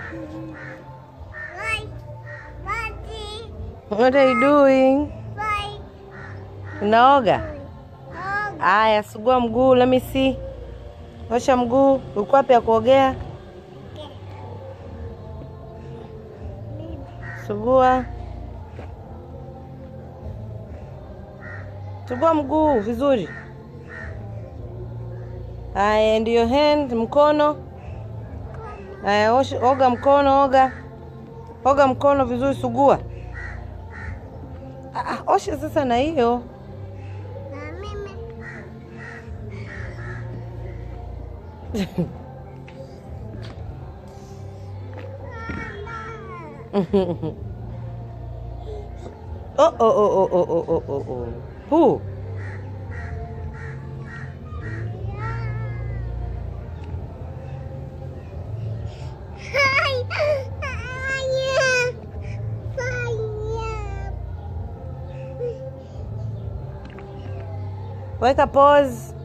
Bye. Bye. What are you doing? Bye. Unaoga? Oh, Aya, sugua mguu, let me see. Osha mguu. Ulikuwa wapi ya kuogea? Sugua. Sugua mguu vizuri. Aya, and your hand, mkono. Aya, osha, oga mkono, oga. Oga mkono vizuri, sugua. Ah, ah, osha sasa na hiyo. na mimi. Oh, oh, oh, oh, oh, oh, oh, oh, oh. Who? Hi. Fire. Fire. Weka pause.